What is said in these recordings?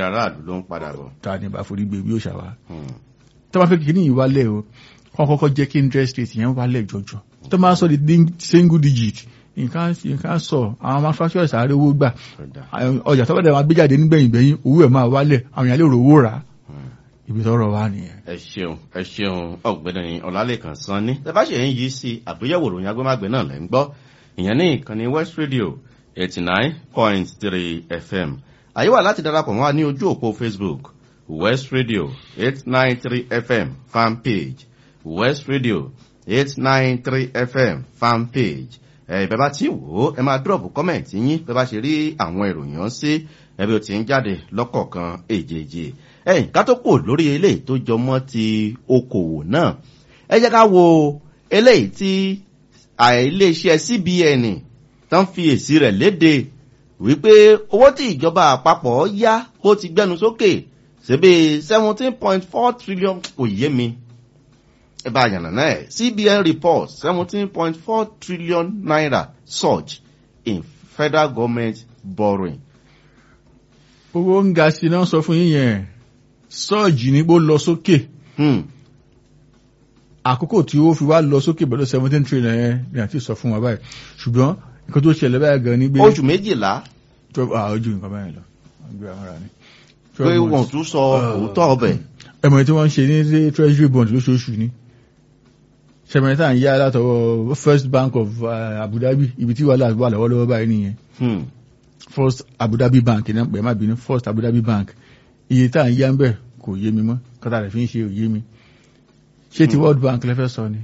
aráàlú ló ń padà bọ̀. ta ni bá forí gbé bí òṣà wa Hmm. tó bá fẹ́ kí ní ìwálẹ̀ o kọ́ kọ́kọ́ jẹ́ kí interest rate yẹn wálẹ̀ jọjọ tó máa sọ di ding- single digit nǹkan nǹkan sọ àwọn manufacturers àárẹ̀ owó gbà Ọ̀dà. àwọn ọjà tó bá dẹ̀ máa gbé jáde nígbẹ̀yìn gbẹ̀yìn owó ẹ̀ máa wálẹ̀ àwọn èèyàn lè rò owó rà ibi tọ́rọ̀ wà nìyẹn. ẹ ṣeun ẹ ṣeun ọ̀gbẹ́ni ọlálẹ́kan sanni tẹ́ bá ṣe ń yí sí àgbéyẹ̀wò ìròyìn agbémágbé náà lẹ́ ń gbọ́ ìyẹn ní ìkànnì west radio eighty nine point three fm àyè wà láti darapọ̀ mọ́ wa ní ojú òpó facebook west radio eight nine three fm fan page west radio eight nine three fm fan page ẹ bẹ́ẹ̀ bá ti wò ó ẹ máa drop comment yín bẹ́ẹ̀ bá ṣe rí àwọn ìròyìn ọ̀hún sí ẹbí ó ti ń jáde lọ́kọ̀ọ̀kan èjèèjì ẹ̀yìn ká tó kò lórí eléyìí tó jọmọ́ ti okòwò náà ẹ jẹ́ ká wo eléyìí tí iléeṣẹ́ cbn tán fi èsì rẹ̀ léde wípé owó tí ìjọba àpapọ̀ yá ó ti gbẹnu sókè ṣebí seventeen point four trillion kò yé mi ẹ bá yànnà náà ẹ cbn report seventeen point four trillion naira surge in federal government borrowing. owó ń ga sí náà sọ fún yín yẹn sọ́ọ̀jì ní bó lọ sókè Hmm. àkókò tí ó fi wá lọ sókè pẹ̀lú seventeen trillion yẹn ni àti sọ fún wa báyìí ṣùgbọ́n nǹkan tó ṣẹlẹ̀ báyìí gan ni pé oṣù méjìlá twelve ah ojú nǹkan báyìí lọ gbé àwọn ará ni. pé 12 wọn months. tún sọ òótọ́ ọbẹ̀. ẹmọ tí wọ́n ń ṣe ní treasury bond lóṣooṣù ni sẹmẹta ń yá látọwọ́ first bank of uh, abu dhabi ibi tí wàhálà wà lọ́wọ́lọ́wọ́ báyìí nìyẹn Hmm. first abu dhabi bank náà pẹ̀ má bínú first abu dhabi bank iye tá à ń yá ń bẹ̀ kò yé mi mọ́ kọ́tà rẹ̀ fi ń ṣe òye mi ṣé ti world bank lẹ́fẹ́ sọ ni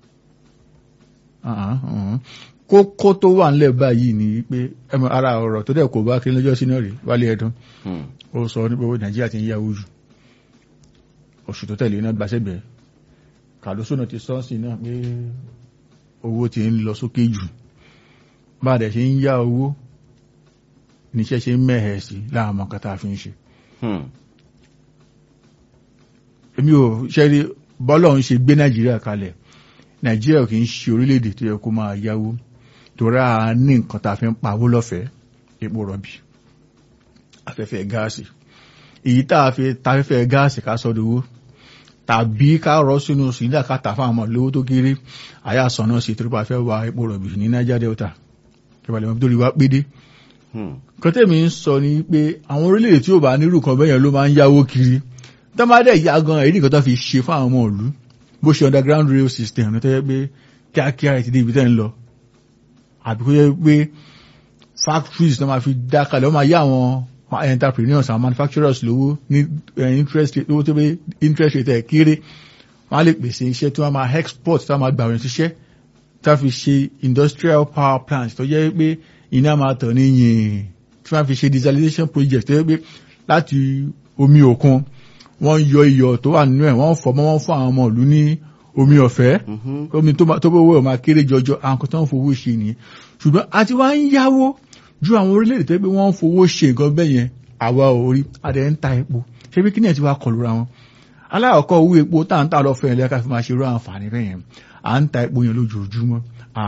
Ah, ah, ah. kókó tó wà ńlẹ̀ báyìí ni pé ẹmọ ara ọ̀rọ̀ tó dẹ̀ kò bá kí lọ́jọ́ sínú rẹ̀ wálé ẹ̀dùn Hmm. ó sọ nípa owó nàìjíríà ti ń yáwó jù oṣù tó tẹ̀lé náà gbàṣẹ́gbẹ̀ kàlóso náà ti sọ́ọ̀sì náà pé owó ti ń lọ sókè jù bá dẹ̀ ṣe ń yá owó níṣẹ́ ṣe ń mẹ́hẹ̀ sí láàmọ́ kátà fi ń ṣe Hmm. èmi ò ṣẹ́rí bọ́lọ̀ ń ṣe gbé nàìjíríà kalẹ̀ nàìjíríà kì í ṣe orílẹ̀-èdè tó yẹ kó máa yáwó torí a ní nǹkan tá a fi ń pawó lọ́fẹ̀ẹ́ epo rọ̀bì afẹ́fẹ́ gáàsì èyí tá a fi tafẹ́fẹ́ gáàsì ká sọ́dọ̀ owó tàbí ká rọ́ sínú sílẹ̀ ká tà fáwọn ọmọ lówó tó kéré àyà sọ̀nà sí torí pa fẹ́ wa epo rọ̀bì ní Niger Delta ìbàlẹ̀ mọ́ torí wá pédé Hmm. kọ́tẹ́mi ń sọ ni pé àwọn orílẹ̀-èdè tí ò bá nírú kan bẹ́yẹn ló máa ń yáwó kiri tó máa dẹ̀ yá gan èyí nìkan tó fi ṣe fún àwọn ọmọ ìlú bó ṣe underground rail system ní tó yẹ pé kíákíá ẹ̀ ti dé ibi tẹ́ ń lọ àbí kó yẹ pé factories tó máa fi dá kalẹ̀ ó máa yá àwọn entrepreneurs àwọn manufacturers lówó ní eh, interest rate lówó tó pé interest rate ẹ̀ kéré wọ́n á lè pèsè iṣẹ́ tí wọ́n máa export tí wọ́n máa gbà wọ́n ṣiṣẹ́ tá fi ṣe industrial power plant tó jẹ́ pé iná máa tàn ní yìn tí wọ́n fi ṣe desalination project tó jẹ́ pé láti omi òkun wọ́n yọ iyọ̀ tó wà nínú ẹ̀ wọ́n fọ̀ mọ́ wọ́n fún àwọn ọmọ ìlú ní omi ọ̀fẹ́ Mhm. omi tó máa- tó bó wẹ̀ máa kéré jọjọ àwọn kan tó ń fowó ṣe nìyẹn ṣùgbọ́n àti wá ń yáwó ju àwọn orílẹ̀-èdè tó yẹ pé wọ́n ń fowó ṣe nǹkan bẹ́ẹ̀ yẹn àwa ò rí adẹ̀ ń ta epo ṣé bí kíni ẹ̀ ti wá kọlu ra wọn aláàkọ́ owó epo tá à ń tà lọ́fẹ̀ẹ́ lẹ́ka fi máa ṣe irú àǹfààní bẹ́ẹ̀ yẹn à ń ta epo yẹn lójoojúmọ́